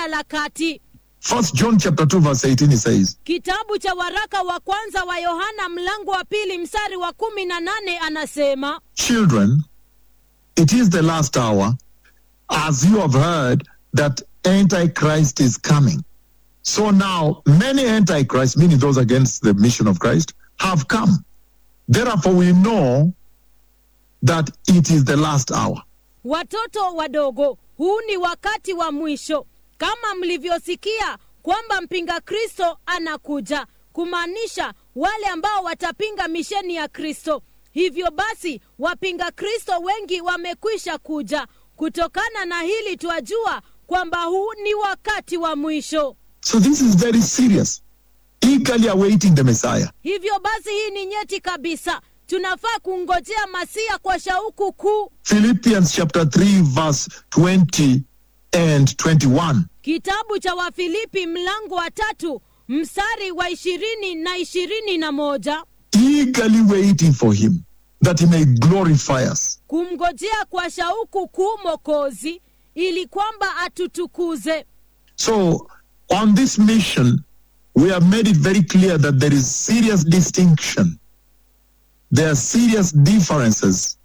jina la kati. First John chapter 2 verse 18 it says, Kitabu cha waraka wa kwanza wa Yohana mlango wa pili mstari wa kumi na nane anasema Children, it is the last hour, as you have heard that Antichrist is coming. So now many Antichrists, meaning those against the mission of Christ, have come. Therefore we know that it is the last hour. Watoto wadogo, huu ni wakati wa mwisho, kama mlivyosikia kwamba mpinga Kristo anakuja, kumaanisha wale ambao watapinga misheni ya Kristo. Hivyo basi, wapinga Kristo wengi wamekwisha kuja. Kutokana na hili twajua kwamba huu ni wakati wa mwisho. So this is very serious. Eagerly awaiting the Messiah. Hivyo basi, hii ni nyeti kabisa. Tunafaa kungojea Masia kwa shauku kuu. Philippians chapter 3 verse 20 and 21. Kitabu cha Wafilipi mlango wa tatu mstari wa ishirini na ishirini na moja Eagerly waiting for him that he may glorify us. kumngojea kwa shauku kuu Mokozi ili kwamba atutukuze. So, on this mission, we have made it very clear that there is serious distinction. There are serious differences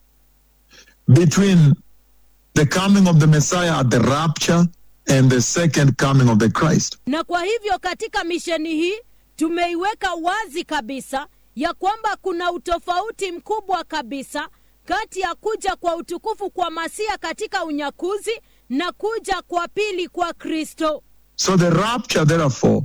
between the coming of the Messiah at the rapture and the second coming of the Christ. Na kwa hivyo katika misheni hii tumeiweka wazi kabisa ya kwamba kuna utofauti mkubwa kabisa kati ya kuja kwa utukufu kwa Masia katika unyakuzi na kuja kwa pili kwa Kristo. So, the rapture, therefore,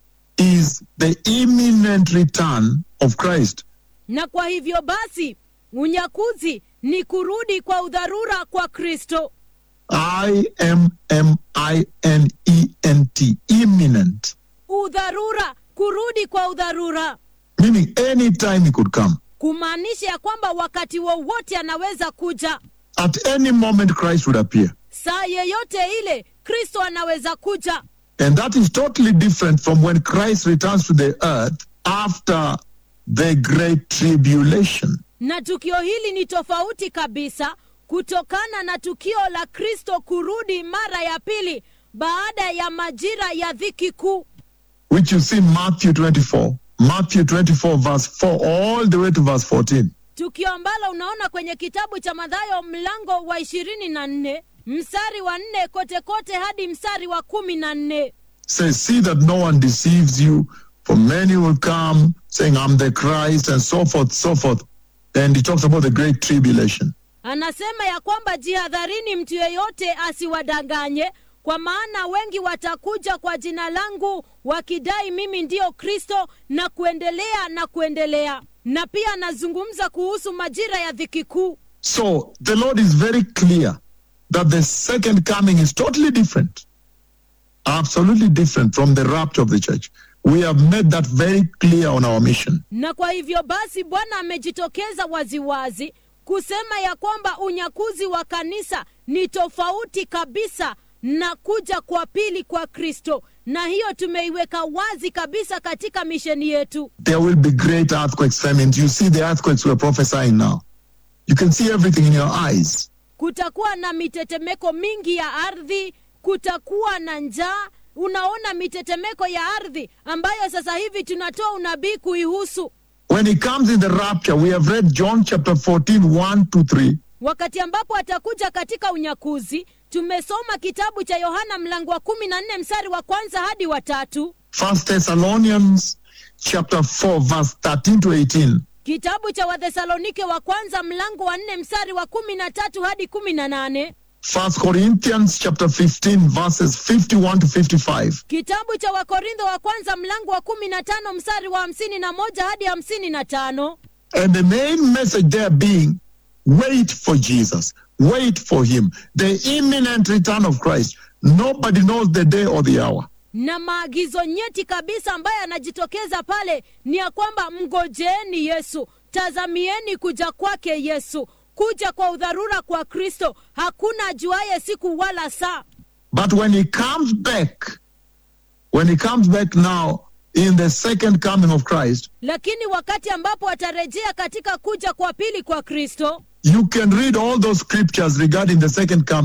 is the imminent return of Christ. Na kwa hivyo basi unyakuzi ni kurudi kwa udharura kwa Kristo. I M M I N E N T, imminent, Udharura, kurudi kwa udharura, meaning anytime he could come. kumaanisha ya kwamba wakati wowote anaweza kuja, At any moment, Christ would appear. saa yeyote ile Kristo anaweza kuja. And that is totally different from when Christ returns to the earth after the great tribulation. Na tukio hili ni tofauti kabisa kutokana na tukio la Kristo kurudi mara ya pili baada ya majira ya dhiki kuu, Which you see in Matthew 24. Matthew 24, verse 4, all the way to verse 14. tukio ambalo unaona kwenye kitabu cha Mathayo mlango wa ishirini na nne mstari wa nne kote kote hadi mstari wa kumi na nne Says, See that no one deceives you, for many will come saying, I'm the Christ, and so forth, so forth. And he talks about the great tribulation. Anasema ya kwamba jihadharini, mtu yeyote asiwadanganye, kwa maana wengi watakuja kwa jina langu wakidai mimi ndiyo Kristo, na kuendelea na kuendelea. Na pia anazungumza kuhusu majira ya dhiki kuu. So the Lord is very clear that the second coming is totally different, absolutely different from the rapture of the church. We have made that very clear on our mission. Na kwa hivyo basi, Bwana amejitokeza waziwazi kusema ya kwamba unyakuzi wa kanisa ni tofauti kabisa na kuja kwa pili kwa Kristo, na hiyo tumeiweka wazi kabisa katika misheni yetu. There will be great earthquakes, famines. You see the earthquakes we're prophesying now. You can see everything in your eyes. Kutakuwa na mitetemeko mingi ya ardhi, kutakuwa na njaa. Unaona mitetemeko ya ardhi ambayo sasa hivi tunatoa unabii kuihusu. When he comes in the rapture, we have read John chapter 14, 1 to 3. Wakati ambapo atakuja katika unyakuzi, tumesoma kitabu cha Yohana mlango wa kumi na nne mstari wa kwanza hadi wa tatu, First Thessalonians chapter 4, verse 13 to 18. kitabu cha Wathesalonike wa kwanza mlango wa nne mstari wa kumi na tatu hadi kumi na nane First Corinthians chapter 15, verses 51 to 55. kitabu cha Wakorintho wa kwanza mlango wa kumi na tano mstari wa hamsini na moja hadi hamsini na tano And the main message there being wait for Jesus, wait for him, the imminent return of Christ. Nobody knows the day or the hour. na maagizo nyeti kabisa ambayo yanajitokeza pale ni ya kwamba mgojeeni Yesu, tazamieni kuja kwake Yesu, kuja kwa udharura kwa Kristo. Hakuna ajuaye siku wala saa. But when he comes back, when he comes back now in the second coming of Christ, Lakini wakati ambapo atarejea katika kuja kwa pili kwa Kristo, you can read all those scriptures regarding the second coming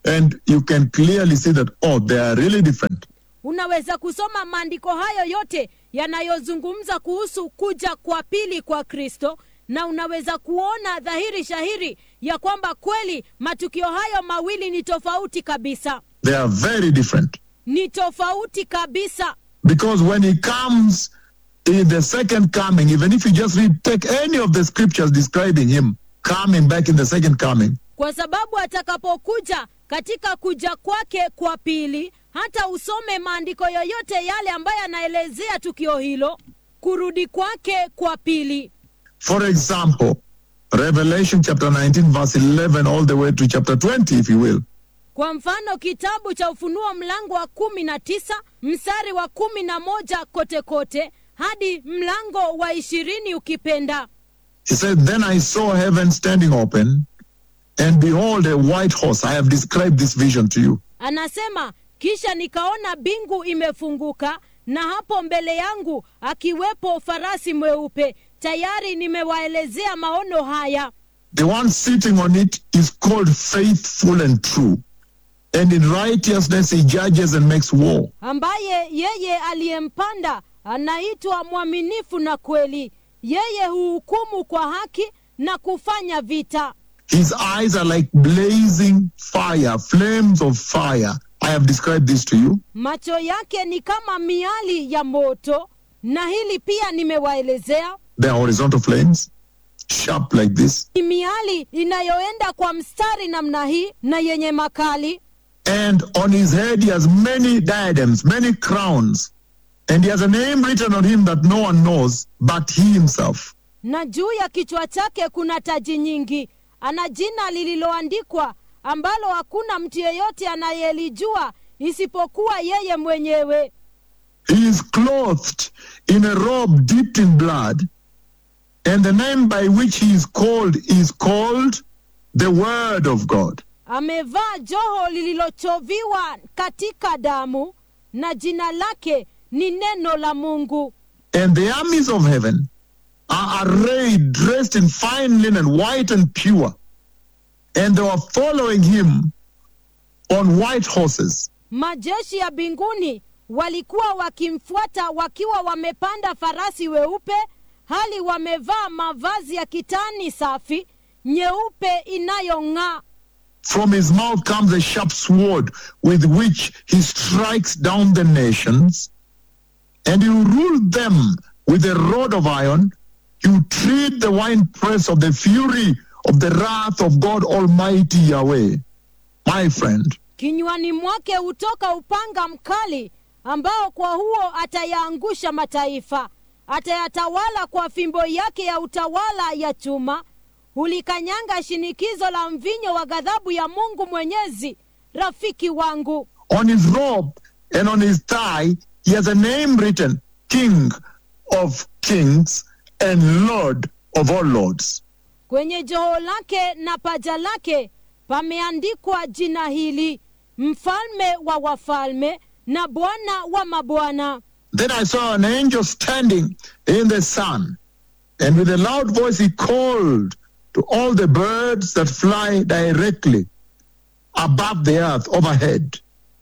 and you can clearly see that, oh, they are really different. unaweza kusoma maandiko hayo yote yanayozungumza kuhusu kuja kwa pili kwa kristo na unaweza kuona dhahiri shahiri ya kwamba kweli matukio hayo mawili ni tofauti kabisa They are very different. ni tofauti kabisa Because when he comes in the second coming, even if you just read, take any of the scriptures describing him coming back in the second coming, kwa sababu atakapokuja katika kuja kwake kwa pili hata usome maandiko yoyote yale ambayo yanaelezea tukio hilo kurudi kwake kwa pili For example, Revelation chapter 19, verse 11, all the way to chapter 20, if you will. kwa mfano kitabu cha ufunuo mlango wa kumi na tisa mstari wa kumi na moja kote kote hadi mlango wa ishirini ukipenda He said, Then I saw heaven standing open, and behold, a white horse. I have described this vision to you. anasema kisha nikaona bingu imefunguka na hapo mbele yangu akiwepo farasi mweupe tayari nimewaelezea maono haya The one sitting on it is called faithful and true. And in righteousness he judges and makes war. ambaye yeye aliyempanda anaitwa mwaminifu na kweli yeye huhukumu kwa haki na kufanya vita His eyes are like blazing fire, flames of fire. I have described this to you. macho yake ni kama miali ya moto na hili pia nimewaelezea They are horizontal flames, sharp like this. ni miali inayoenda kwa mstari namna hii na yenye makali And on his head he has many diadems, many crowns. And he has a name written on him that no one knows but he himself. na juu ya kichwa chake kuna taji nyingi ana jina lililoandikwa ambalo hakuna mtu yeyote anayelijua isipokuwa yeye mwenyewe He is clothed in a robe dipped in blood, and the name by which he is called is called the Word of God. amevaa joho lililochoviwa katika damu na jina lake ni neno la mungu And the armies of heaven are arrayed, dressed in fine linen, white and pure. And they were following him on white horses. majeshi ya mbinguni walikuwa wakimfuata wakiwa wamepanda farasi weupe hali wamevaa mavazi ya kitani safi nyeupe inayong'aa From his mouth comes a sharp sword with which he strikes down the nations, and you rule them with a rod of iron. You treat the winepress of the fury of the wrath of God Almighty Yahweh. My friend, kinywani mwake hutoka upanga mkali ambao kwa huo atayaangusha mataifa atayatawala kwa fimbo yake ya utawala ya chuma hulikanyanga shinikizo la mvinyo wa ghadhabu ya mungu mwenyezi rafiki wangu on his robe and on his thigh, he has a name written King of Kings and Lord of all Lords. kwenye joho lake na paja lake pameandikwa jina hili mfalme wa wafalme na bwana wa mabwana Then I saw an angel standing in the sun, and with a loud voice he called to all the birds that fly directly above the earth overhead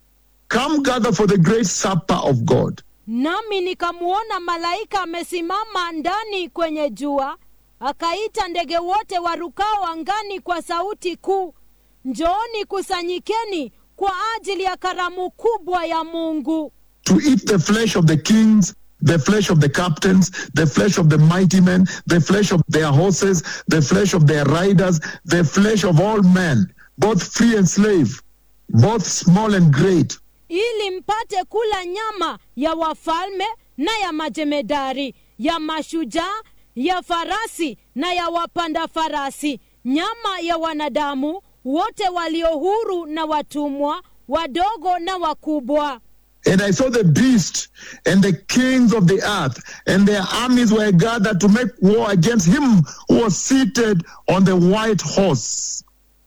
Come gather for the great supper of God. nami nikamwona malaika amesimama ndani kwenye jua akaita ndege wote warukao angani kwa sauti kuu njooni kusanyikeni kwa ajili ya karamu kubwa ya mungu to eat the flesh of the kings, the flesh of the captains, the flesh of the mighty men, the flesh of their horses, the flesh of their riders, the flesh of all men, both free and slave, both small and great. ili mpate kula nyama ya wafalme na ya majemedari ya mashujaa ya farasi na ya wapanda farasi nyama ya wanadamu wote walio huru na watumwa wadogo na wakubwa And I saw the beast and the kings of the earth, and their armies were gathered to make war against him who was seated on the white horse,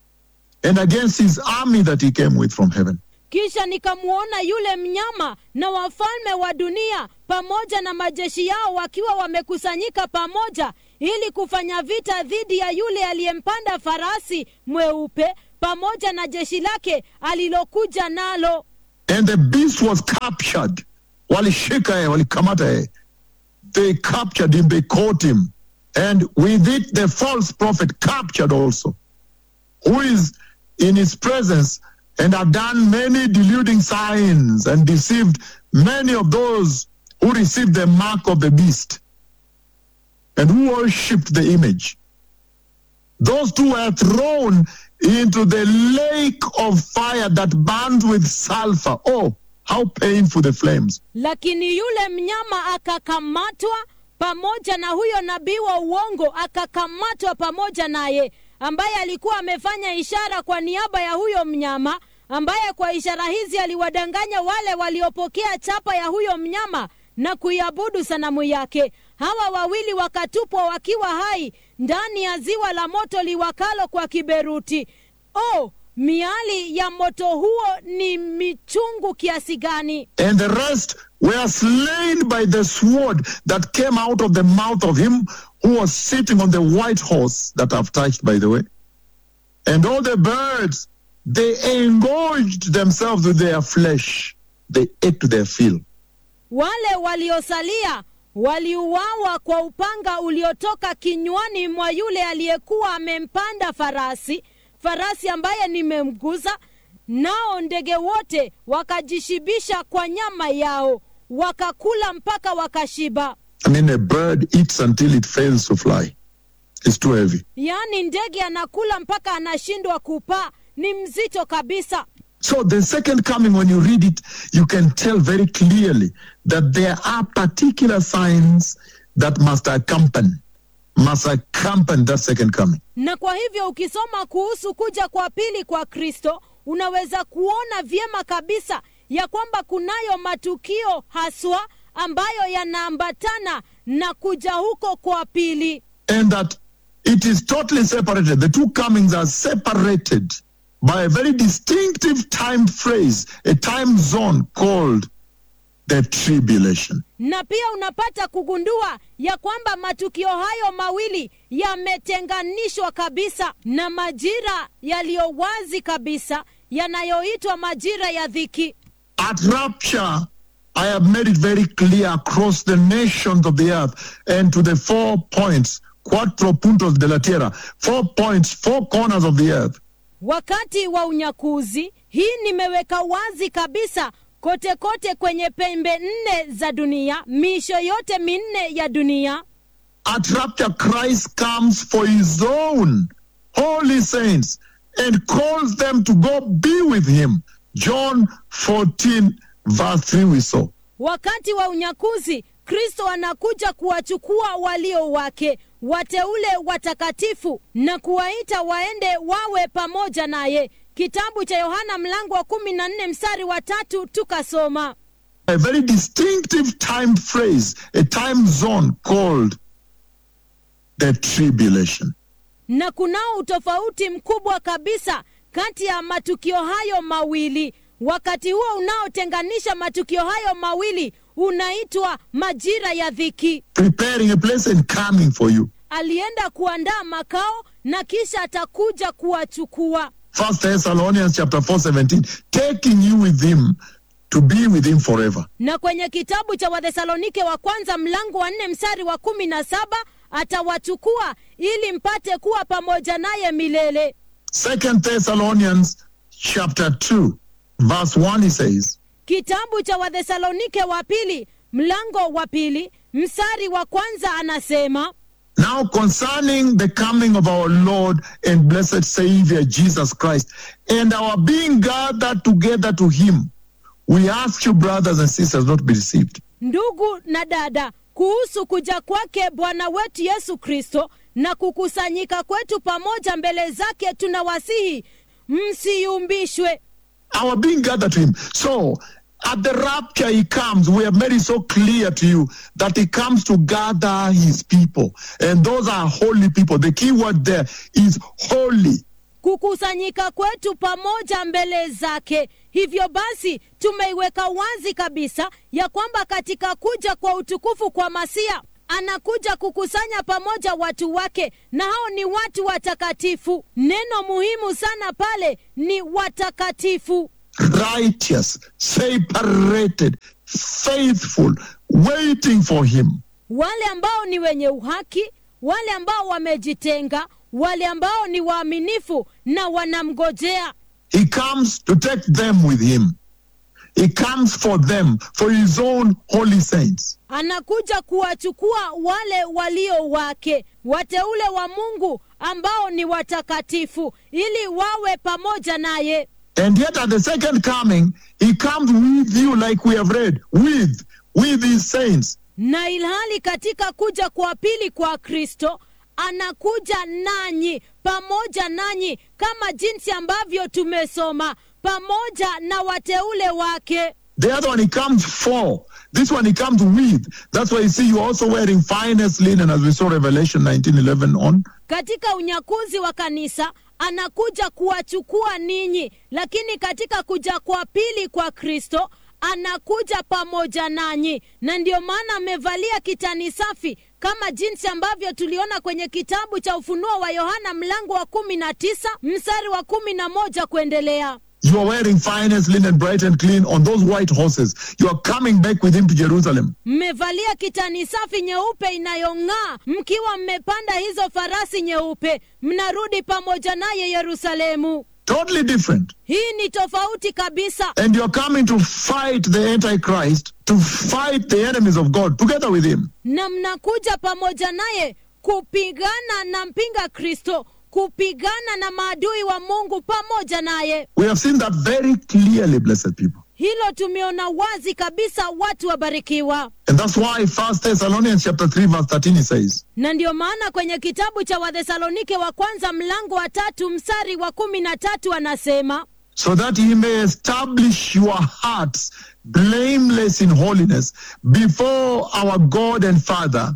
and against his army that he came with from heaven. kisha nikamwona yule mnyama na wafalme wa dunia pamoja na majeshi yao wakiwa wamekusanyika pamoja ili kufanya vita dhidi ya yule aliyempanda farasi mweupe pamoja na jeshi lake alilokuja nalo And the beast was captured. Walishika yeye, walikamata yeye. They captured him, they caught him. And with it, the false prophet captured also, who is in his presence and had done many deluding signs and deceived many of those who received the mark of the beast and who worshipped the image. Those two were thrown into the lake of fire that burns with sulfur. Oh, how painful the flames. lakini yule mnyama akakamatwa pamoja na huyo nabii wa uongo akakamatwa pamoja naye ambaye alikuwa amefanya ishara kwa niaba ya huyo mnyama ambaye kwa ishara hizi aliwadanganya wale waliopokea chapa ya huyo mnyama na kuiabudu sanamu yake hawa wawili wakatupwa wakiwa hai ndani ya ziwa la moto liwakalo kwa kiberuti oh miali ya moto huo ni michungu kiasi gani And the rest were slain by the sword that came out of the mouth of him who was sitting on the white horse that I've touched, by the way. And all the birds, they engorged themselves with their flesh. They ate to their fill. wale waliosalia waliuawa kwa upanga uliotoka kinywani mwa yule aliyekuwa amempanda farasi farasi ambaye nimemguza nao ndege wote wakajishibisha kwa nyama yao wakakula mpaka wakashiba I mean, a bird eats until it fails to fly. It's too heavy. yaani ndege anakula mpaka anashindwa kupaa ni mzito kabisa So the second coming, when you read it, you can tell very clearly that there are particular signs that must accompany, must accompany that second coming. na kwa hivyo ukisoma kuhusu kuja kwa pili kwa kristo unaweza kuona vyema kabisa ya kwamba kunayo matukio haswa ambayo yanaambatana na kuja huko kwa pili And that it is totally separated. The two comings are separated by a very distinctive time phrase, a time zone called the tribulation. na pia unapata kugundua ya kwamba matukio hayo mawili yametenganishwa kabisa na majira yaliyo wazi kabisa yanayoitwa majira ya dhiki At rapture, I have made it very clear across the nations of the earth and to the four points, quattro puntos de la tierra, four points, four corners of the earth. wakati wa unyakuzi hii nimeweka wazi kabisa kote kote kwenye pembe nne za dunia miisho yote minne ya dunia At rapture, Christ comes for his own holy saints and calls them to go be with him. John 14, verse 3, we saw. wakati wa unyakuzi kristo anakuja kuwachukua walio wake wateule watakatifu na kuwaita waende wawe pamoja naye kitabu cha yohana mlango wa kumi na nne mstari wa tatu tukasoma A very distinctive time phrase, a time zone called the tribulation. na kunao utofauti mkubwa kabisa kati ya matukio hayo mawili wakati huo unaotenganisha matukio hayo mawili unaitwa majira ya dhiki Preparing a place and coming for you. alienda kuandaa makao na kisha atakuja kuwachukua First Thessalonians chapter 4, 17, taking you with him to be with him forever. na kwenye kitabu cha wathesalonike wa kwanza mlango wa nne mstari wa kumi na saba atawachukua ili mpate kuwa pamoja naye milele Second Thessalonians chapter 2, verse 1, he says, kitabu cha wathesalonike wa pili mlango wa pili mstari wa kwanza anasema Now concerning the coming of our Lord and blessed Savior Jesus Christ and our being gathered together to him, we ask you, brothers and sisters, not to be deceived. ndugu na dada kuhusu kuja kwake bwana wetu yesu kristo na kukusanyika kwetu pamoja mbele zake tunawasihi msiyumbishwe Our being gathered to him. So at the rapture, he comes. We have made it so clear to you that he comes to gather his people. And those are holy people. The key word there is holy. kukusanyika kwetu pamoja mbele zake hivyo basi tumeiweka wazi kabisa ya kwamba katika kuja kwa utukufu kwa masia anakuja kukusanya pamoja watu wake na hao ni watu watakatifu neno muhimu sana pale ni watakatifu righteous, separated, faithful, waiting for him. wale ambao ni wenye uhaki wale ambao wamejitenga wale ambao ni waaminifu na wanamgojea He comes to take them with him. He comes for them, for his own holy saints. anakuja kuwachukua wale walio wake wateule wa mungu ambao ni watakatifu ili wawe pamoja naye And yet at the second coming, he comes with you, like we have read, with, with his saints. na ilhali katika kuja kwa pili kwa kristo anakuja nanyi pamoja nanyi kama jinsi ambavyo tumesoma pamoja na wateule wake The other one he comes for. This one he comes with. That's why you see you also wearing finest linen, as we saw Revelation 19:11 on. katika unyakuzi wa kanisa anakuja kuwachukua ninyi lakini katika kuja kwa pili kwa kristo anakuja pamoja nanyi na ndiyo maana amevalia kitani safi kama jinsi ambavyo tuliona kwenye kitabu cha ufunuo wa yohana mlango wa kumi na tisa mstari wa kumi na moja kuendelea You are wearing finest linen, bright and clean, on those white horses. You are coming back with him to Jerusalem. mmevalia kitani safi nyeupe inayong'aa mkiwa mmepanda hizo farasi nyeupe mnarudi pamoja naye yerusalemu Totally different. hii ni tofauti kabisa And you are coming to fight the Antichrist, to fight the enemies of God together with him. na mnakuja pamoja naye kupigana na mpinga kristo kupigana na maadui wa mungu pamoja naye We have seen that very clearly, blessed people. hilo tumeona wazi kabisa watu wabarikiwa And that's why First Thessalonians chapter 3, verse 13 he says, na ndiyo maana kwenye kitabu cha wathesalonike wa kwanza mlango wa tatu mstari wa kumi na tatu anasema so that he may establish your hearts blameless in holiness before our God and Father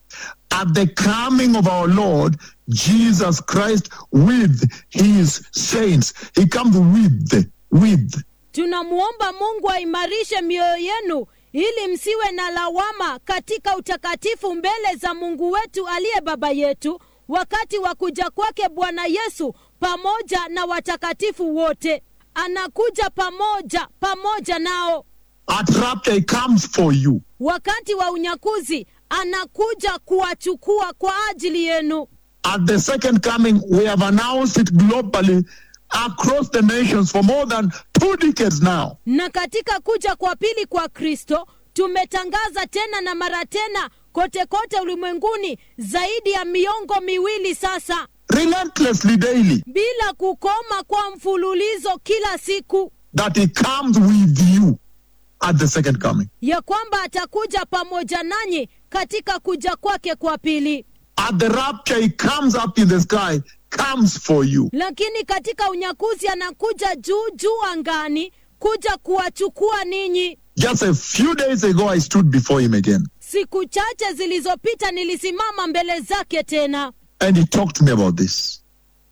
at the coming of our Lord Jesus Christ with his saints. He comes with, with. tunamwomba mungu aimarishe mioyo yenu ili msiwe na lawama katika utakatifu mbele za mungu wetu aliye baba yetu wakati wa kuja kwake bwana yesu pamoja na watakatifu wote anakuja pamoja pamoja nao At rapture, he comes for you. wakati wa unyakuzi anakuja kuwachukua kwa ajili yenu At the second coming, we have announced it globally across the nations for more than two decades now. na katika kuja kwa pili kwa kristo tumetangaza tena na mara tena kote kote ulimwenguni zaidi ya miongo miwili sasa Relentlessly daily. bila kukoma kwa mfululizo kila siku that he comes with you at the second coming. ya kwamba atakuja pamoja nanyi katika kuja kwake kwa pili At the rapture, he comes up in the sky, comes for you. lakini katika unyakuzi anakuja juu juu angani kuja kuwachukua ninyi Just a few days ago, I stood before him again, siku chache zilizopita nilisimama mbele zake tena and he talked to me about this.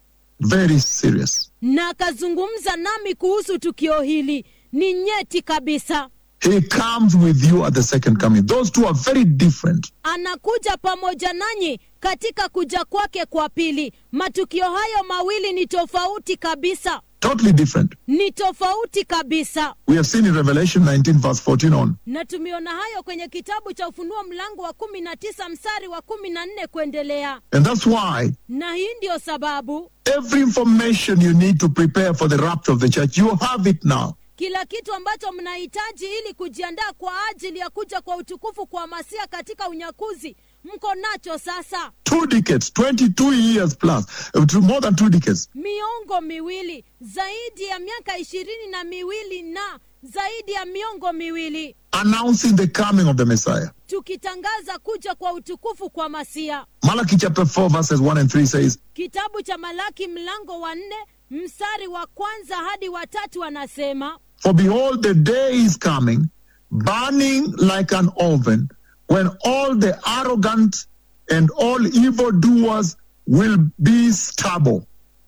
Very serious. na akazungumza nami kuhusu tukio hili ni nyeti kabisa He comes with you at the second coming. Those two are very different. anakuja pamoja nanyi katika kuja kwake kwa pili matukio hayo mawili ni tofauti kabisa Totally different. ni tofauti kabisa We have seen in Revelation 19, verse 14 on. na tumeona hayo kwenye kitabu cha ufunuo mlango wa kumi na tisa mstari wa kumi na nne kuendelea And that's why na hii ndiyo sababu every information you need to prepare for the rapture of the church, you have it now. kila kitu ambacho mnahitaji ili kujiandaa kwa ajili ya kuja kwa utukufu kwa masia katika unyakuzi mko nacho sasa Two decades, 22 years plus, uh, to more than two decades. miongo miwili zaidi ya miaka ishirini na miwili na zaidi ya miongo miwili announcing the coming of the Messiah. tukitangaza kuja kwa utukufu kwa masia Malachi chapter 4, verses 1 and 3 says, kitabu cha malaki mlango wa nne mstari wa kwanza hadi wa tatu anasema For behold, the day is coming, burning like an oven, when all the arrogant and all evildoers will be stubble.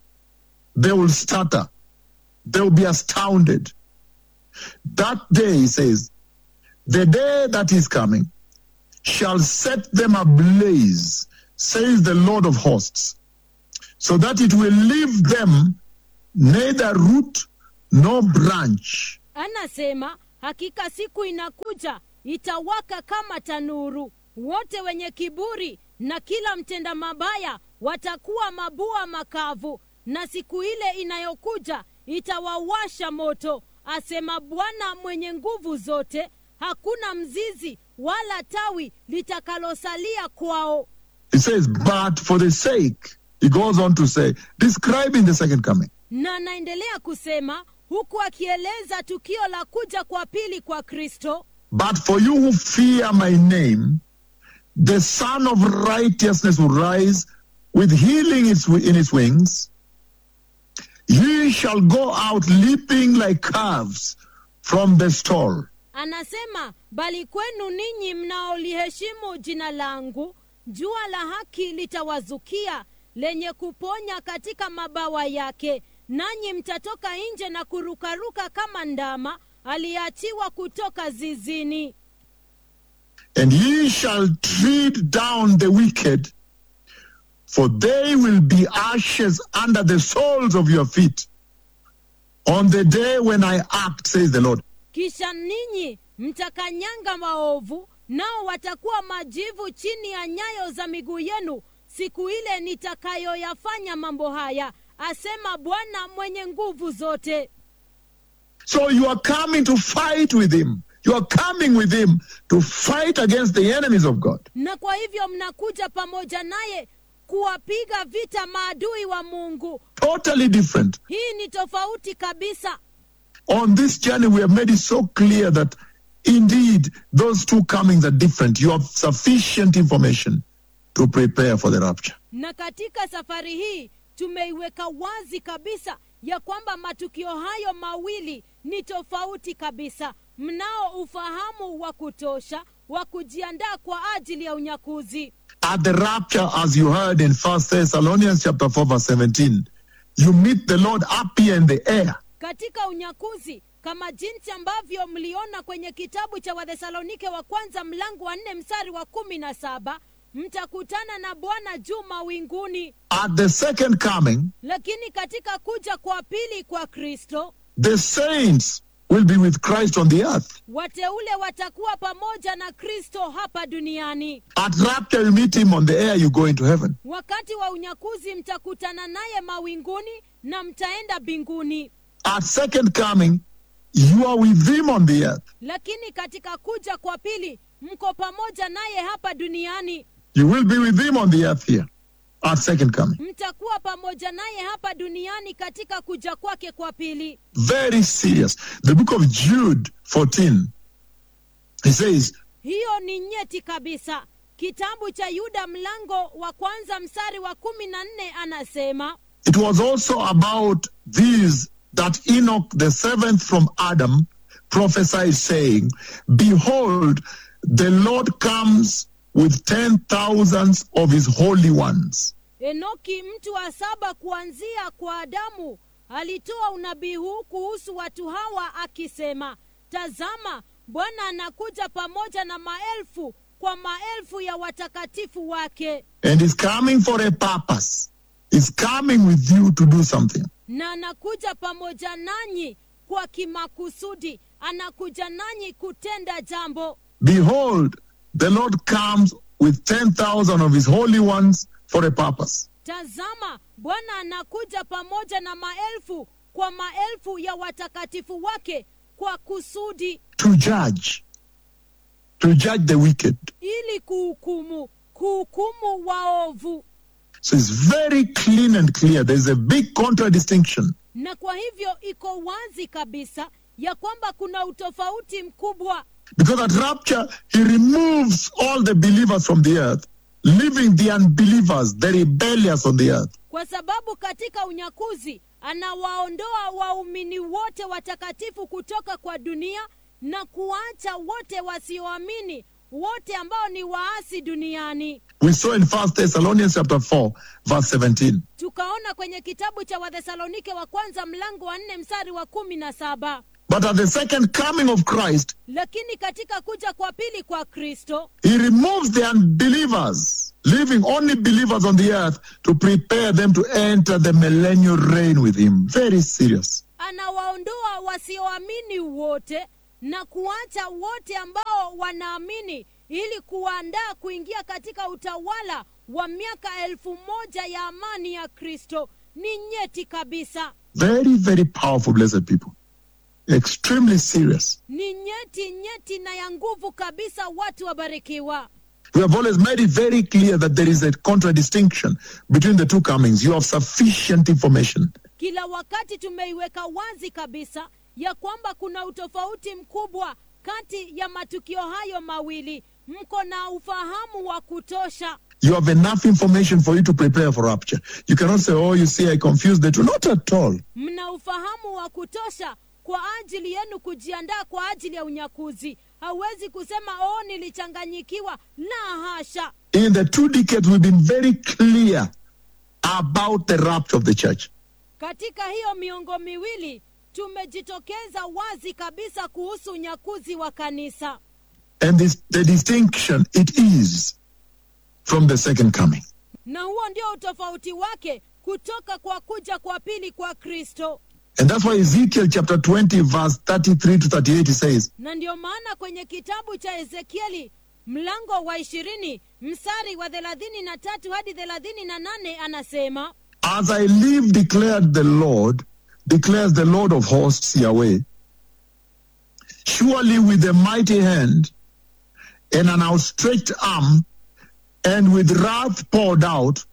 They will stutter. They will be astounded. That day, he says, the day that is coming shall set them ablaze, says the Lord of hosts, so that it will leave them neither root nor branch. anasema hakika siku inakuja itawaka kama tanuru wote wenye kiburi na kila mtenda mabaya watakuwa mabua makavu na siku ile inayokuja itawawasha moto asema bwana mwenye nguvu zote hakuna mzizi wala tawi litakalosalia kwao He says, but for the sake, he goes on to say, describing the second coming. na anaendelea kusema huku akieleza tukio la kuja kwa pili kwa kristo But for you who fear my name, the Son of Righteousness will rise with healing its- in its wings. Ye shall go out leaping like calves from the stall. anasema bali kwenu ninyi mnaoliheshimu jina langu jua la haki litawazukia lenye kuponya katika mabawa yake nanyi mtatoka nje na kurukaruka kama ndama aliyeachiwa kutoka zizini And ye shall tread down the wicked, for they will be ashes under the soles of your feet on the day when I act, says the Lord. kisha ninyi mtakanyanga maovu nao watakuwa majivu chini ya nyayo za miguu yenu siku ile nitakayoyafanya mambo haya asema bwana mwenye nguvu zote So you are coming to fight with him. You are coming with him to fight against the enemies of God. na kwa hivyo mnakuja pamoja naye kuwapiga vita maadui wa mungu Totally different. hii ni tofauti kabisa On this journey, we have made it so clear that indeed those two comings are different. You have sufficient information to prepare for the rapture. na katika safari hii tumeiweka wazi kabisa ya kwamba matukio hayo mawili ni tofauti kabisa mnao ufahamu wa kutosha wa kujiandaa kwa ajili ya unyakuzi At the rapture, as you heard in First Thessalonians chapter 4, verse 17, you meet the Lord up here in the air. katika unyakuzi kama jinsi ambavyo mliona kwenye kitabu cha wathesalonike wa kwanza mlango wa nne mstari wa kumi na saba mtakutana na bwana juu mawinguni At the second coming, lakini katika kuja kwa pili kwa kristo the saints will be with Christ on the earth. wateule watakuwa pamoja na kristo hapa duniani At rapture, you meet him on the air, you go into heaven. wakati wa unyakuzi mtakutana naye mawinguni na mtaenda mbinguni At second coming, you are with him on the earth. lakini katika kuja kwa pili mko pamoja naye hapa duniani You will be with him on the earth here. At second coming. mtakuwa pamoja naye hapa duniani katika kuja kwake kwa pili Very serious. The book of Jude 14, he says, hiyo ni nyeti kabisa kitabu cha yuda mlango wa kwanza mstari wa kumi na nne anasema It was also about these that Enoch, the seventh from Adam, prophesied, saying, Behold, the Lord comes with ten thousands of his holy ones. enoki mtu wa saba kuanzia kwa adamu alitoa unabii huu kuhusu watu hawa akisema tazama bwana anakuja pamoja na maelfu kwa maelfu ya watakatifu wake And is coming for a purpose. Is coming with you to do something. na anakuja pamoja nanyi kwa kimakusudi anakuja nanyi kutenda jambo Behold, the Lord comes with ten thousand of his holy ones for a purpose. tazama bwana anakuja pamoja na maelfu kwa maelfu ya watakatifu wake kwa kusudi To judge. To judge the wicked. ili kuhukumu kuhukumu waovu So it's very clean and clear. There's a big contradistinction. na kwa hivyo iko wazi kabisa ya kwamba kuna utofauti mkubwa Because at rapture, he removes all the believers from the earth, leaving the unbelievers, the rebellious on the earth. kwa sababu katika unyakuzi anawaondoa waumini wote watakatifu kutoka kwa dunia na kuacha wote wasioamini wote ambao ni waasi duniani We saw in First Thessalonians chapter 4, verse 17. tukaona kwenye kitabu cha wathesalonike wa kwanza mlango wa nne mstari wa kumi na saba But at the second coming of Christ, lakini katika kuja kwa pili kwa kristo he removes the unbelievers, leaving only believers on the earth to prepare them to enter the millennial reign with him. Very serious. anawaondoa wasioamini wote na kuacha wote ambao wanaamini ili kuwaandaa kuingia katika utawala wa miaka elfu moja ya amani ya kristo ni nyeti kabisa Very, very powerful, blessed people. Extremely serious. ni nyeti nyeti na ya nguvu kabisa watu wabarikiwa We have always made it very clear that there is a contradistinction between the two comings. You have sufficient information. kila wakati tumeiweka wazi kabisa ya kwamba kuna utofauti mkubwa kati ya matukio hayo mawili mko na ufahamu wa kutosha You have enough information for you to prepare for rapture. You cannot say, oh, you see, I confused the two. Not at all. mna ufahamu wa kutosha kwa ajili yenu kujiandaa kwa ajili ya unyakuzi hauwezi kusema oh nilichanganyikiwa la hasha In the two decades, we've been very clear about the rapture of the church. katika hiyo miongo miwili tumejitokeza wazi kabisa kuhusu unyakuzi wa kanisa And this, the distinction it is from the second coming. na huo ndio utofauti wake kutoka kwa kuja kwa pili kwa kristo And that's why Ezekiel chapter 20, verse 33 to 38, he says, na ndio maana kwenye kitabu cha ezekieli mlango wa ishirini mstari wa thelathini na tatu hadi thelathini na nane anasema As I live, declared the Lord, declares the Lord of hosts, Yahweh, surely with a mighty hand and an outstretched arm and with wrath poured out,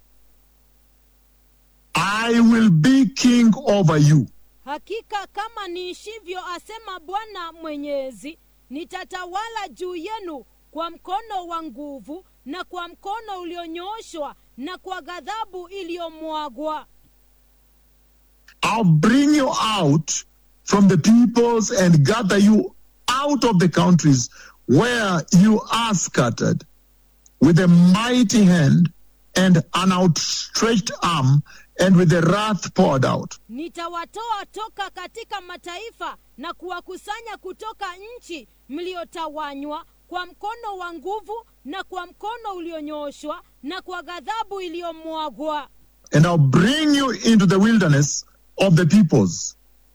I will be king over you. hakika kama niishivyo asema bwana mwenyezi nitatawala juu yenu kwa mkono wa nguvu na kwa mkono ulionyooshwa na kwa ghadhabu iliyomwagwa I'll bring you out from the peoples and gather you out of the countries where you are scattered with a mighty hand and an outstretched arm and with the wrath poured out. nitawatoa toka katika mataifa na kuwakusanya kutoka nchi mliotawanywa kwa mkono wa nguvu na kwa mkono ulionyooshwa na kwa ghadhabu iliyomwagwa And I'll bring you into the wilderness of the peoples.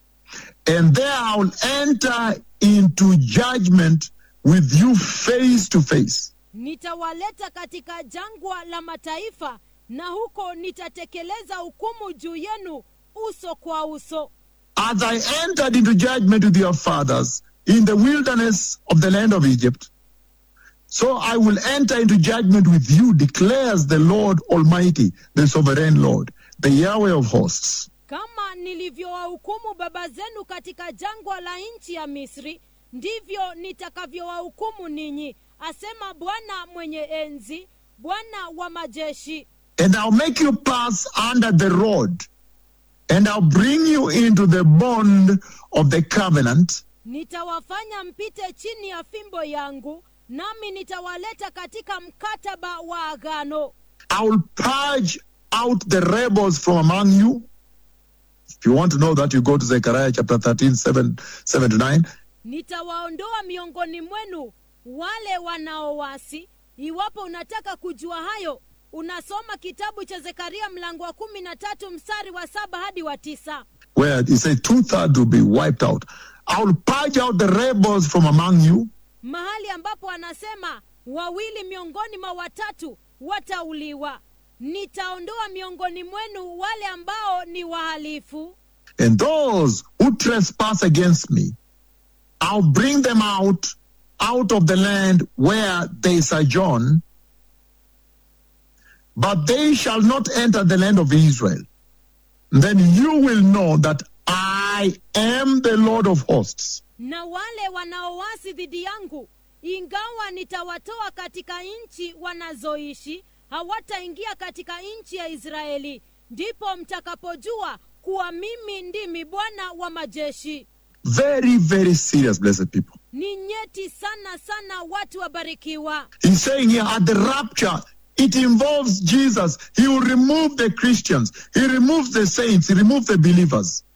And there I'll enter into judgment with you face to face. nitawaleta katika jangwa la mataifa na huko nitatekeleza hukumu juu yenu uso kwa uso as I entered into judgment with your fathers in the wilderness of the land of Egypt, so I will enter into judgment with you, declares the Lord Almighty, the sovereign Lord, the Yahweh of hosts. kama nilivyowahukumu baba zenu katika jangwa la nchi ya misri ndivyo nitakavyowahukumu ninyi asema bwana mwenye enzi bwana wa majeshi And I'll make you pass under the rod, and I'll bring you into the bond of the covenant, nitawafanya mpite chini ya fimbo yangu nami nitawaleta katika mkataba wa agano I will purge out the rebels from among you. If you want to know that, you go to Zechariah chapter 13, 7, 7 to 9. nitawaondoa miongoni mwenu wale wanaowasi iwapo unataka kujua hayo unasoma kitabu cha zekaria mlango wa kumi na tatu mstari wa saba hadi wa tisa where he says two thirds will be wiped out. I will purge out the rebels from among you, mahali ambapo anasema wawili miongoni mwa watatu watauliwa nitaondoa miongoni mwenu wale ambao ni wahalifu and those who trespass against me, I'll bring them out out of the land where they sojourn, but they shall not enter the land of Israel. Then you will know that I am the Lord of hosts. na wale wanaowasi dhidi yangu ingawa nitawatoa katika nchi wanazoishi hawataingia katika nchi ya israeli ndipo mtakapojua kuwa mimi ndimi bwana wa majeshi Very, very serious, blessed people. ni nyeti sana sana watu wabarikiwa He's saying here at the rapture, it involves Jesus. He will remove the Christians, He removes the saints, He removes the believers.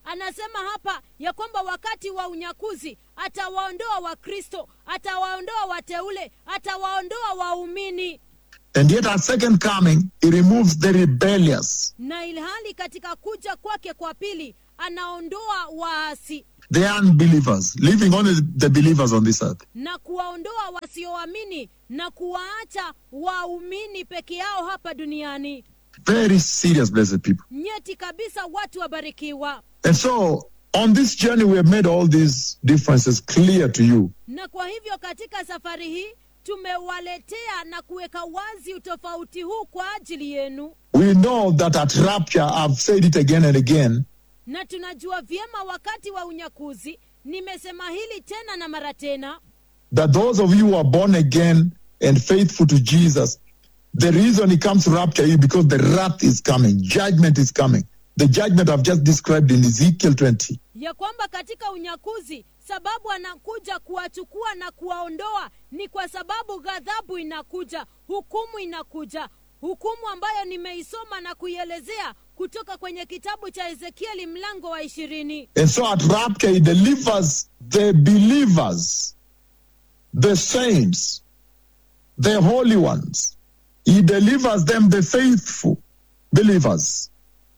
anasema hapa ya kwamba wakati wa unyakuzi atawaondoa wakristo atawaondoa wateule atawaondoa waumini And yet at second coming, he removes the rebellious, na ilhali katika kuja kwake kwa pili anaondoa waasi the unbelievers, leaving only the believers on this earth. na kuwaondoa wasioamini na kuwaacha waumini peke yao hapa duniani Very serious, blessed people. nyeti kabisa watu wabarikiwa And so, on this journey, we have made all these differences clear to you. na kwa hivyo katika safari hii tumewaletea na kuweka wazi utofauti huu kwa ajili yenu We know that at rapture, I've said it again and again, na tunajua vyema wakati wa unyakuzi nimesema hili tena na mara tena that those of you who are born again and faithful to Jesus, the reason he comes to rapture you because the wrath is coming, judgment is coming. The judgment I've just described in Ezekiel 20. ya kwamba katika unyakuzi sababu anakuja kuwachukua na kuwaondoa ni kwa sababu ghadhabu inakuja hukumu inakuja hukumu ambayo nimeisoma na kuielezea kutoka kwenye kitabu cha ezekieli mlango wa ishirini And so at rapture, he delivers the believers, the saints, the holy ones. He delivers them, the faithful believers.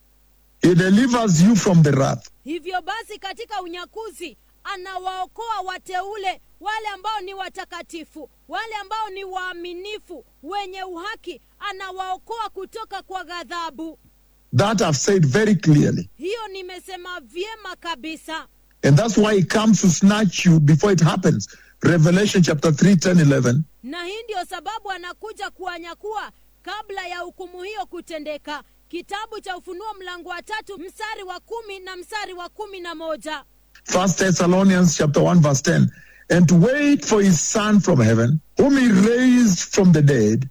He delivers you from the wrath. hivyo basi katika unyakuzi anawaokoa wateule wale ambao ni watakatifu wale ambao ni waaminifu wenye uhaki anawaokoa kutoka kwa ghadhabu That I've said very clearly. hiyo nimesema vyema kabisa And that's why he comes to snatch you before it happens. Revelation chapter 3, 10, 11. na hii ndio sababu anakuja kuwanyakua kabla ya hukumu hiyo kutendeka kitabu cha ufunuo mlango wa tatu mstari wa kumi na mstari wa kumi na moja First Thessalonians chapter 1, verse 10. And to wait for his son from heaven, whom he raised from the dead,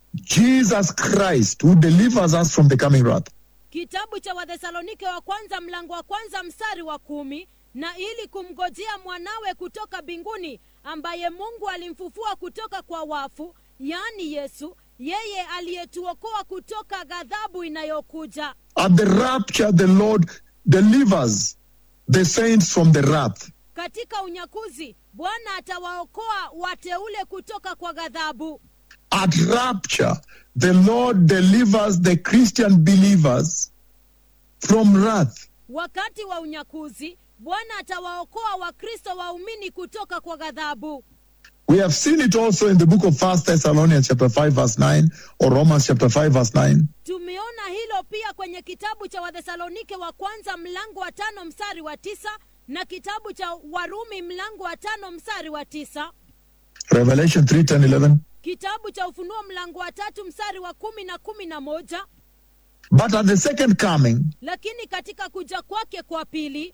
Jesus Christ, who delivers us from the coming wrath. kitabu cha wathesalonike wa kwanza mlango wa kwanza mstari wa kumi na ili kumgojea mwanawe kutoka mbinguni ambaye mungu alimfufua kutoka kwa wafu yaani yesu yeye aliyetuokoa kutoka ghadhabu inayokuja At the rapture, the Lord delivers the saints from the wrath. katika unyakuzi bwana atawaokoa wateule kutoka kwa ghadhabu At rapture, the Lord delivers the Christian believers from wrath. wakati wa unyakuzi bwana atawaokoa wakristo waumini kutoka kwa ghadhabu We have seen it also in the book of First Thessalonians chapter 5 verse 9 or Romans chapter 5 verse 9. tumeona hilo pia kwenye kitabu cha wathesalonike wa kwanza mlango wa tano mstari wa tisa na kitabu cha warumi mlango wa tano mstari wa tisa Revelation 3, 10, 11. kitabu cha ufunuo mlango wa tatu mstari wa kumi na kumi na moja But at the second coming, lakini katika kuja kwake kwa pili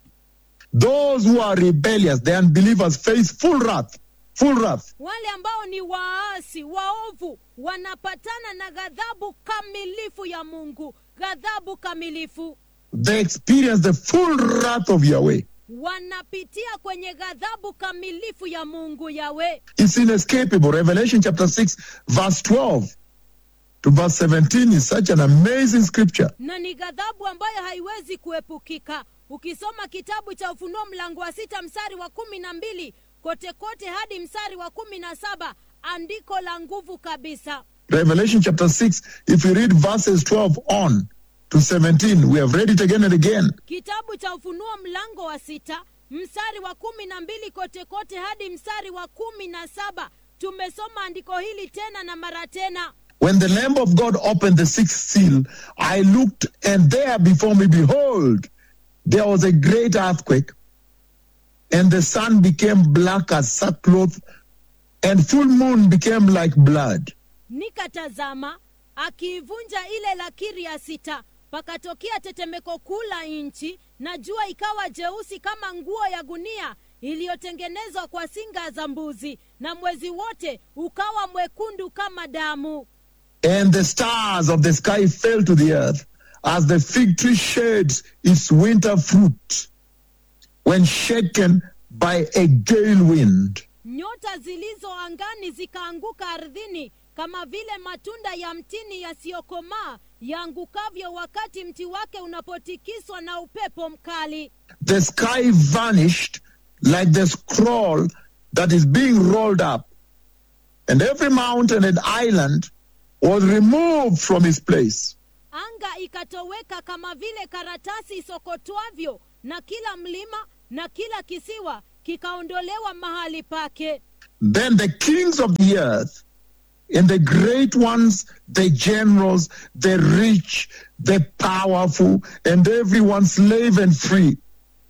those who are rebellious, the unbelievers, face full wrath. Full wrath. wale ambao ni waasi waovu wanapatana na ghadhabu kamilifu ya mungu ghadhabu kamilifu They experience the full wrath of Yahweh. wanapitia kwenye ghadhabu kamilifu ya mungu yawe It's inescapable. Revelation chapter 6, verse 12 to verse 17 is such an amazing scripture. na ni ghadhabu ambayo haiwezi kuepukika ukisoma kitabu cha ufunuo mlango wa sita mstari wa kumi na mbili kote kote hadi mstari wa kumi na saba andiko la nguvu kabisa Revelation chapter 6, if you read verses 12 on to 17, we have read it again and again. kitabu cha ufunuo mlango wa sita mstari wa kumi na mbili kote kote hadi mstari wa kumi na saba tumesoma andiko hili tena na mara tena When the Lamb of God opened the sixth seal, I looked, and there before me, behold, there was a great earthquake, and the sun became black as sackcloth, and full moon became like blood. nikatazama akiivunja ile lakiri ya sita pakatokea tetemeko kuu la nchi na jua ikawa jeusi kama nguo ya gunia iliyotengenezwa kwa singa za mbuzi na mwezi wote ukawa mwekundu kama damu And the stars of the sky fell to the earth as the fig tree sheds its winter fruit when shaken by a gale wind. nyota zilizo angani zikaanguka ardhini kama vile matunda ya mtini yasiyokomaa yaangukavyo wakati mti wake unapotikiswa na upepo mkali The sky vanished like the scroll that is being rolled up, and every mountain and island was removed from its place. anga ikatoweka kama vile karatasi isokotwavyo na kila mlima na kila kisiwa kikaondolewa mahali pake Then the kings of the earth and the great ones, the generals, the rich, the powerful, and everyone slave and free,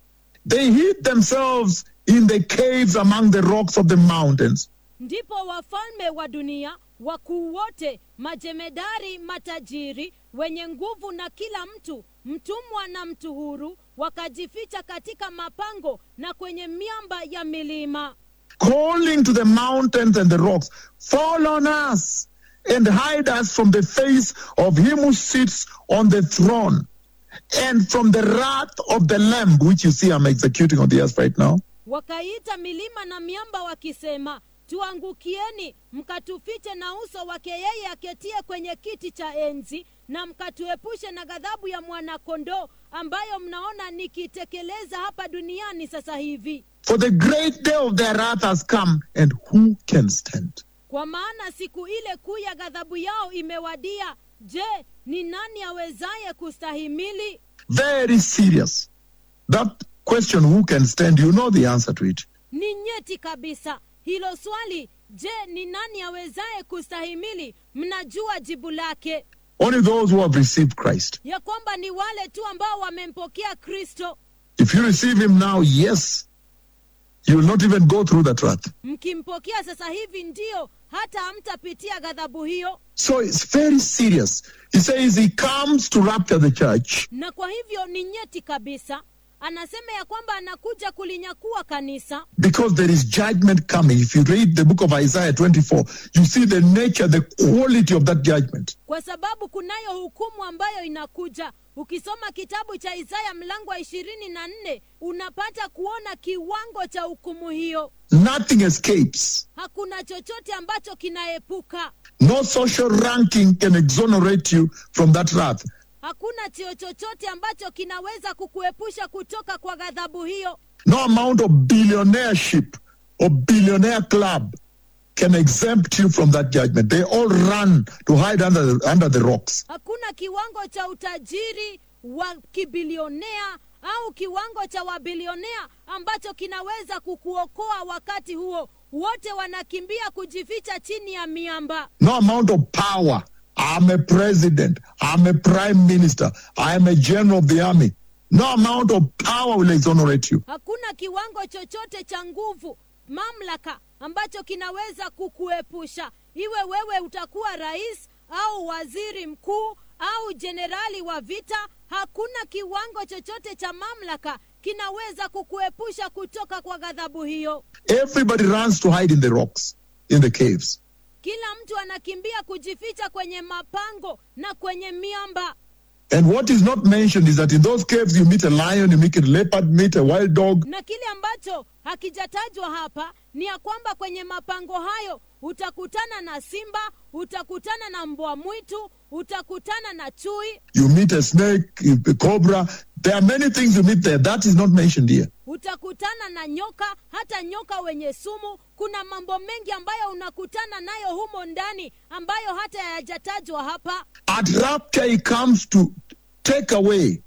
they hid themselves in the caves among the rocks of the mountains. ndipo wafalme wa dunia wakuu wote majemedari matajiri wenye nguvu na kila mtu mtumwa na mtu huru wakajificha katika mapango na kwenye miamba ya milima calling to the mountains and the rocks, Fall on us and hide us from the face of him who sits on the throne and from the wrath of the Lamb, which you see I'm executing on the earth right now. wakaita milima na miamba wakisema tuangukieni mkatufiche na uso wake yeye aketie kwenye kiti cha enzi na mkatuepushe na ghadhabu ya mwanakondoo ambayo mnaona nikitekeleza hapa duniani sasa hivi For the great day of their wrath has come, and who can stand? kwa maana siku ile kuu ya ghadhabu yao imewadia je ni nani awezaye kustahimili Very serious. That question, who can stand, you know the answer to it. ni nyeti kabisa hilo swali je ni nani awezaye kustahimili mnajua jibu lake Only those who have received Christ. ya kwamba ni wale tu ambao wamempokea kristo If you receive him now, yes, you will not even go through that wrath. mkimpokea sasa hivi ndiyo hata hamtapitia ghadhabu hiyo So it's very serious. He says he comes to rapture the church na kwa hivyo ni nyeti kabisa anasema ya kwamba anakuja kulinyakua kanisa because there is judgment coming. If you read the book of Isaiah 24, you see the nature, the quality of that judgment. kwa sababu kunayo hukumu ambayo inakuja ukisoma kitabu cha isaya mlango wa ishirini na nne unapata kuona kiwango cha hukumu hiyo Nothing escapes. hakuna chochote ambacho kinaepuka No social ranking can exonerate you from that wrath. hakuna cheo chochote ambacho kinaweza kukuepusha kutoka kwa ghadhabu hiyo No amount of billionaireship or billionaire club can exempt you from that judgment. They all run to hide under the, under the rocks. hakuna kiwango cha utajiri wa kibilionea au kiwango cha wabilionea ambacho kinaweza kukuokoa wakati huo wote wanakimbia kujificha chini ya miamba No amount of power. I'm a president. I'm a prime minister. I'm a general of the army. No amount of power will exonerate you. hakuna kiwango chochote cha nguvu mamlaka ambacho kinaweza kukuepusha iwe wewe utakuwa rais au waziri mkuu au jenerali wa vita hakuna kiwango chochote cha mamlaka kinaweza kukuepusha kutoka kwa ghadhabu hiyo Everybody runs to hide in the rocks, in the caves. kila mtu anakimbia kujificha kwenye mapango na kwenye miamba And what is not mentioned is that in those caves you meet a lion, you meet a leopard, meet a wild dog. na kile ambacho hakijatajwa hapa ni ya kwamba kwenye mapango hayo utakutana na simba utakutana na mbwa mwitu utakutana na chui You meet a snake, a cobra. There are many things you meet there. That is not mentioned here. utakutana na nyoka hata nyoka wenye sumu kuna mambo mengi ambayo unakutana nayo humo ndani ambayo hata hayajatajwa hapa At rapture, he comes to take away,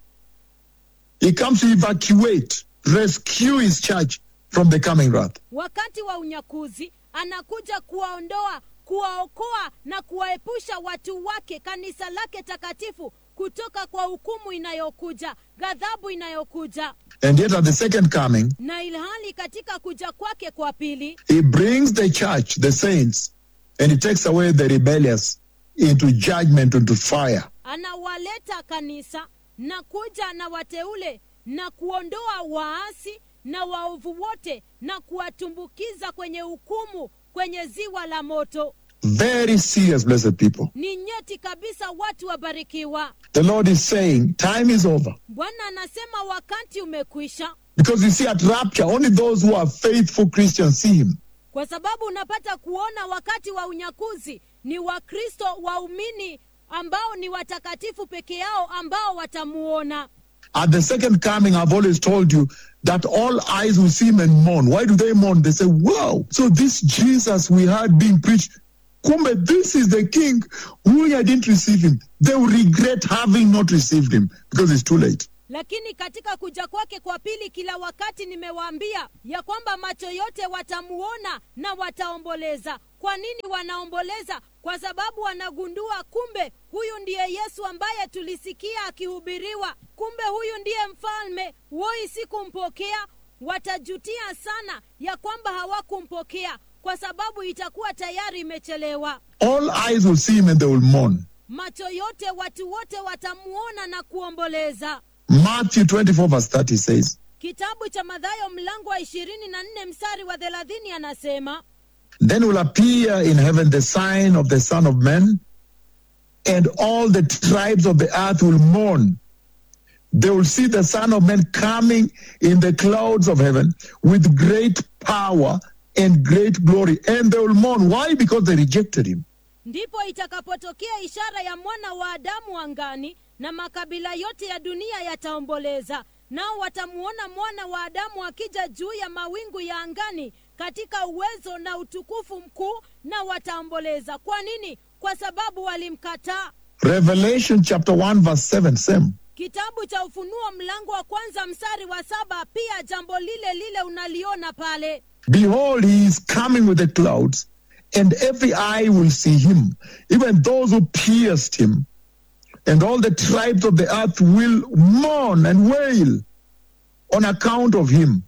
he comes to evacuate, rescue his church from the coming wrath. wakati wa unyakuzi anakuja kuwaondoa kuwaokoa na kuwaepusha watu wake kanisa lake takatifu kutoka kwa hukumu inayokuja ghadhabu inayokuja And yet, at the second coming, na ilhali katika kuja kwake kwa pili he brings the church, the saints, and he takes away the rebellious into judgment, into fire. anawaleta kanisa na kuja na wateule na kuondoa waasi na waovu wote na kuwatumbukiza kwenye hukumu kwenye ziwa la moto Very serious, blessed people. ni nyeti kabisa watu wabarikiwa The Lord is saying, time is over. bwana anasema wakati umekwisha Because you see, at rapture, only those who are faithful Christians see him. kwa sababu unapata kuona wakati wa unyakuzi ni wakristo waumini ambao ni watakatifu peke yao ambao watamuona At the second coming, I've always told you that all eyes will see him and mourn. Why do they mourn? They say, wow, so this Jesus we heard being preached, Kumbe, this is the king who I didn't receive him. They will regret having not received him because it's too late. lakini katika kuja kwake kwa pili kila wakati nimewaambia ya kwamba macho yote watamuona na wataomboleza kwa nini wanaomboleza kwa sababu wanagundua kumbe huyu ndiye yesu ambaye tulisikia akihubiriwa kumbe huyu ndiye mfalme woi sikumpokea watajutia sana ya kwamba hawakumpokea kwa sababu itakuwa tayari imechelewa All eyes will see him and they will mourn. macho yote watu wote watamuona na kuomboleza Matthew 24, verse 30 says, kitabu cha madhayo mlango wa ishirini na nne mstari wa thelathini anasema Then will appear in heaven the sign of the Son of Man, and all the tribes of the earth will mourn. They will see the Son of Man coming in the clouds of heaven with great power and great glory. And they will mourn. Why? Because they rejected him. ndipo itakapotokea ishara ya mwana wa adamu angani na makabila yote ya dunia yataomboleza nao watamuona mwana wa adamu akija juu ya mawingu ya angani katika uwezo na utukufu mkuu na wataomboleza kwa nini kwa sababu walimkataa Revelation chapter 1, verse 7, same. kitabu cha ufunuo mlango wa kwanza mstari wa saba pia jambo lile lile unaliona pale Behold, he is coming with the clouds, and every eye will see him, even those who pierced him. And all the tribes of the earth will mourn and wail on account of him.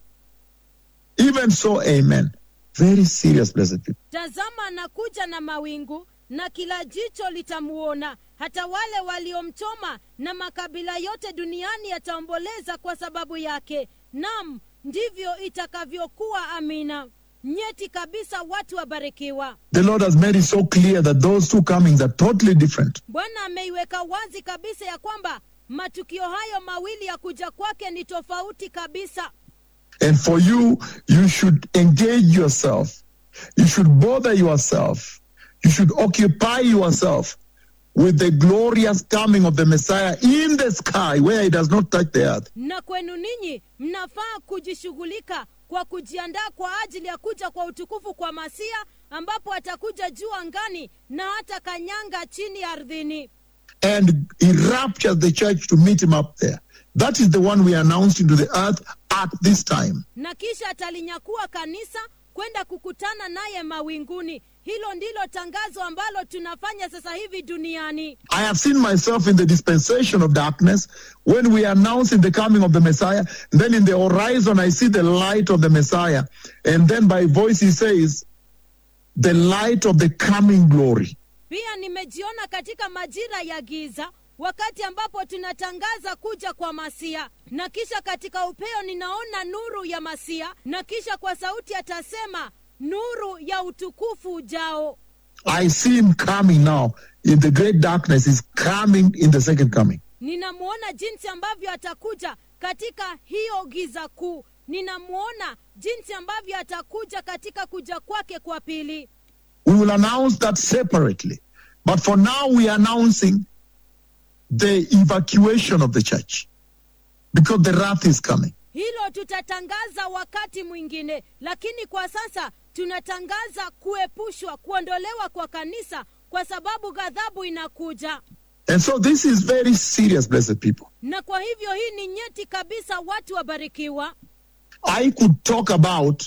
Even so, amen. Very serious, blessed people. tazama anakuja na mawingu na kila jicho litamuona hata wale waliomchoma na makabila yote duniani yataomboleza kwa sababu yake nam ndivyo itakavyokuwa amina nyeti kabisa watu wabarikiwa The Lord has made it so clear that those two comings are totally different. bwana ameiweka wazi kabisa ya kwamba matukio hayo mawili ya kuja kwake ni tofauti kabisa And for you, you should engage yourself. You should bother yourself. You should occupy yourself with the glorious coming of the Messiah in the sky where he does not touch the earth. na kwenu ninyi mnafaa kujishughulika kwa kujiandaa kwa ajili ya kuja kwa utukufu kwa masia ambapo atakuja juu angani na hata kanyanga chini ardhini And he raptures the church to meet him up there. That is the one we announced into the earth at this time. na kisha atalinyakua kanisa kwenda kukutana naye mawinguni hilo ndilo tangazo ambalo tunafanya sasa hivi duniani I have seen myself in the dispensation of darkness when we are announcing the coming of the Messiah. Then in the horizon, I see the light of the Messiah. And then by voice, he says, the light of the coming glory. pia nimejiona katika majira ya giza wakati ambapo tunatangaza kuja kwa masia na kisha katika upeo ninaona nuru ya masia na kisha kwa sauti atasema nuru ya utukufu ujao I see him coming now in the great darkness. He's coming in the second coming. ninamwona jinsi ambavyo atakuja katika hiyo giza kuu ninamwona jinsi ambavyo atakuja katika kuja kwake kwa pili We will announce that separately. But for now, we are announcing the evacuation of the church because the wrath is coming. hilo tutatangaza wakati mwingine lakini kwa sasa tunatangaza kuepushwa kuondolewa kwa kanisa kwa sababu ghadhabu inakuja And so this is very serious, blessed people. na kwa hivyo hii ni nyeti kabisa watu wabarikiwa I could talk about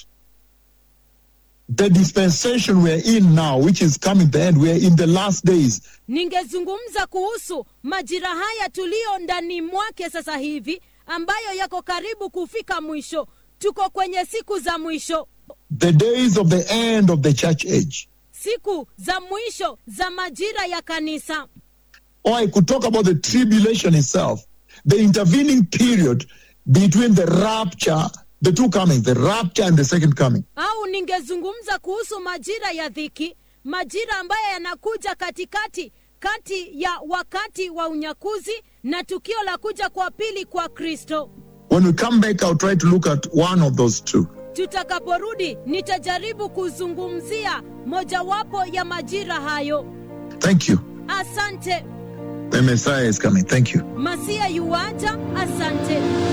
the dispensation we're in now, which is coming to the end. We're in the last days. ningezungumza kuhusu majira haya tuliyo ndani mwake sasa hivi ambayo yako karibu kufika mwisho tuko kwenye siku za mwisho The days of the end of the church age. siku za mwisho za majira ya kanisa Or I could talk about the tribulation itself, the intervening period between the rapture, the two comings, the rapture and the second coming. au ningezungumza kuhusu majira ya dhiki majira ambayo yanakuja katikati kati ya wakati wa unyakuzi na tukio la kuja kwa pili kwa kristo When we come back, I'll try to look at one of those two. tutakaporudi nitajaribu kuzungumzia mojawapo ya majira hayo Thank you. asante The Messiah is coming. Thank you. masia yuwaja asante